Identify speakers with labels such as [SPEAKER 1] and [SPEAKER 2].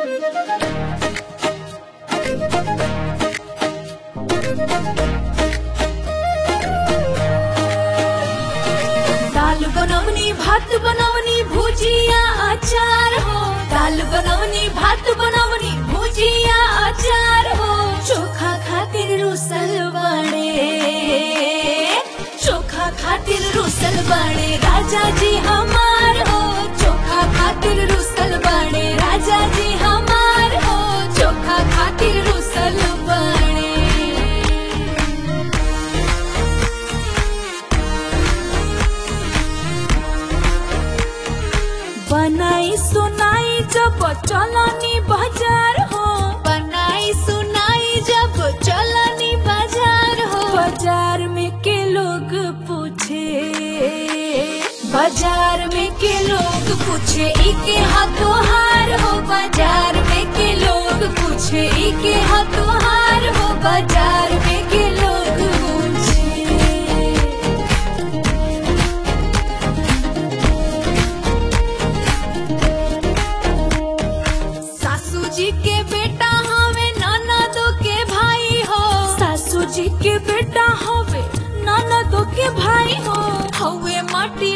[SPEAKER 1] दाल बनवनी भात बनवनी भुजिया अचार हो दाल बनवनी भात बनवनी भुजिया अचार हो चोखा खातिर रुसल बने चोखा खातिर रुसल बने राजा जी हमार हो चोखा खातिर रुसल बने राजा जी हमार हो चोखा खातिर रुसल बने बनाई सुनाई जब चलनी बाजार हो बनाई सुनाई जब चलनी बाजार हो बाजार में के लोग पूछे बाजार में के लोग पूछे इके हाथों हार हो बाजार में के लोग पूछे इके हाथों हार हो बाजार में के लोग पूछे सासू जी के बेटा हवे ननदो के भाई हो सासू जी के बेटा हवे ननदो के भाई हो हवे माटी